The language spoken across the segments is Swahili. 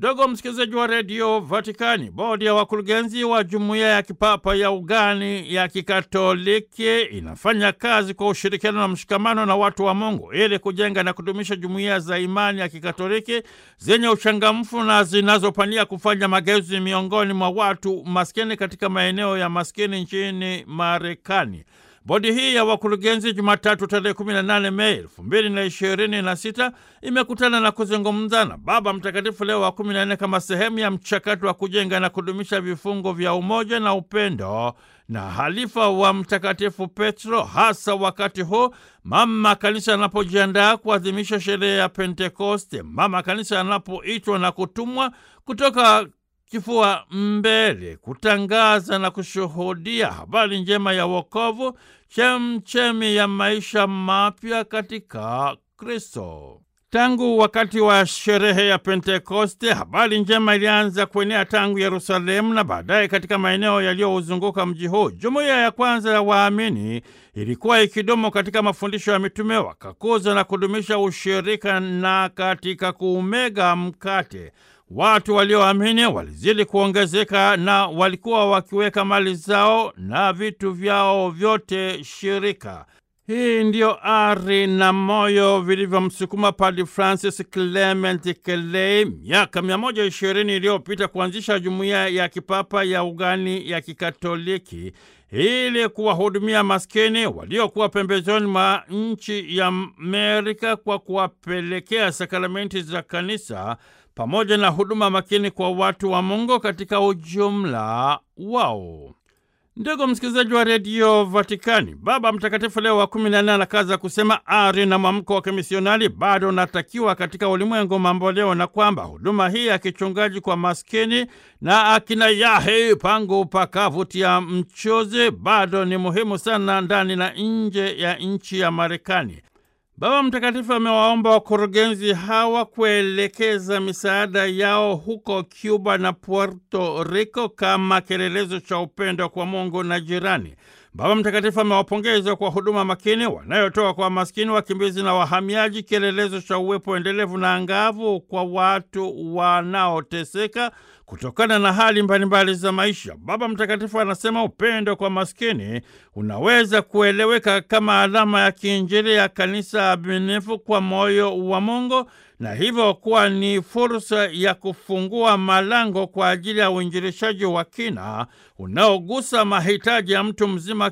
Ndugu msikilizaji wa redio Vatikani, bodi ya wakurugenzi wa jumuiya ya kipapa ya ugani ya kikatoliki inafanya kazi kwa ushirikiano na mshikamano na watu wa Mungu ili kujenga na kudumisha jumuiya za imani ya kikatoliki zenye uchangamfu na zinazopania kufanya mageuzi miongoni mwa watu maskini katika maeneo ya maskini nchini Marekani. Bodi hii ya wakurugenzi Jumatatu tarehe 18 Mei elfu mbili na ishirini na sita imekutana na kuzungumza na Baba Mtakatifu Leo wa kumi na nne kama sehemu ya mchakato wa kujenga na kudumisha vifungo vya umoja na upendo na halifa wa Mtakatifu Petro, hasa wakati huu mama kanisa anapojiandaa kuadhimisha sherehe ya Pentekoste, mama kanisa anapoitwa na kutumwa kutoka kifua mbele kutangaza na kushuhudia habari njema ya wokovu, chemchemi ya maisha mapya katika Kristo. Tangu wakati wa sherehe ya Pentekoste, habari njema ilianza kuenea tangu Yerusalemu na baadaye katika maeneo yaliyouzunguka mji huu. Jumuiya ya kwanza ya waamini ilikuwa ikidumu katika mafundisho ya mitume, wakakuza na kudumisha ushirika na katika kuumega mkate Watu walioamini walizidi kuongezeka na walikuwa wakiweka mali zao na vitu vyao vyote shirika. Hii ndiyo ari na moyo vilivyomsukuma Padre Francis Clement Kelei miaka 120 iliyopita kuanzisha jumuiya ya kipapa ya ugani ya kikatoliki ili kuwahudumia maskini waliokuwa pembezoni mwa nchi ya Amerika kwa kuwapelekea sakramenti za kanisa pamoja na huduma makini kwa watu wa Mungu katika ujumla wao. Ndugu msikilizaji wa redio Vatikani, Baba Mtakatifu Leo wa kumi na nne anakaza kusema ari na mwamko wa kimisionari bado unatakiwa katika ulimwengu mambo leo, na kwamba huduma hii ya kichungaji kwa maskini na akina yahe pangu pakavutia mchuzi bado ni muhimu sana ndani na nje ya nchi ya Marekani. Baba Mtakatifu amewaomba wakurugenzi hawa kuelekeza misaada yao huko Cuba na Puerto Rico kama kielelezo cha upendo kwa Mungu na jirani. Baba Mtakatifu amewapongeza kwa huduma makini wanayotoa kwa maskini, wakimbizi na wahamiaji, kielelezo cha uwepo endelevu na angavu kwa watu wanaoteseka kutokana na hali mbalimbali za maisha. Baba Mtakatifu anasema upendo kwa maskini unaweza kueleweka kama alama ya kiinjili ya kanisa aminifu kwa moyo wa Mungu na hivyo kuwa ni fursa ya kufungua malango kwa ajili ya uinjilishaji wa kina unaogusa mahitaji ya mtu mzima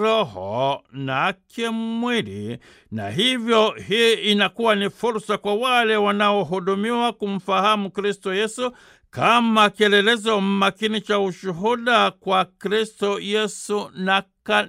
kiroho na kimwili, na hivyo hii inakuwa ni fursa kwa wale wanaohudumiwa kumfahamu Kristo Yesu kama kielelezo makini cha ushuhuda kwa Kristo Yesu na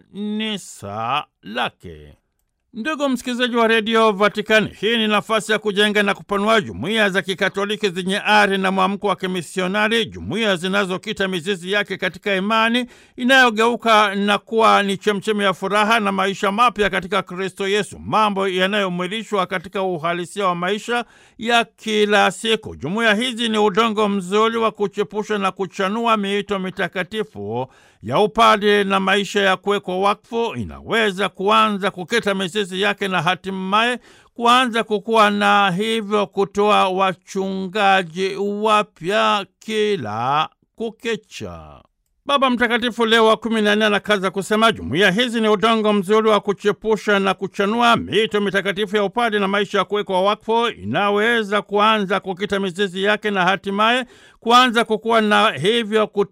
kanisa lake. Ndugu msikilizaji wa redio Vatikani, hii ni nafasi ya kujenga na kupanua jumuiya za kikatoliki zenye ari na mwamko wa kimisionari, jumuiya zinazokita mizizi yake katika imani inayogeuka na kuwa ni chemchemi ya furaha na maisha mapya katika Kristo Yesu, mambo yanayomwilishwa katika uhalisia wa maisha ya kila siku. Jumuiya hizi ni udongo mzuri wa kuchepusha na kuchanua miito mitakatifu ya upade na maisha ya kuwekwa wakfu. Inaweza kuanza kukita mizizi yake na hatimaye kuanza kukua na hivyo kutoa wachungaji wapya kila kukicha. Baba Mtakatifu Leo wa kumi na nne anakaza kusema jumuiya hizi ni udongo mzuri wa kuchepusha na kuchanua mito mitakatifu ya upadi na maisha ya kuwekwa wakfu, inaweza kuanza kukita mizizi yake na hatimaye kuanza kukua na hivyo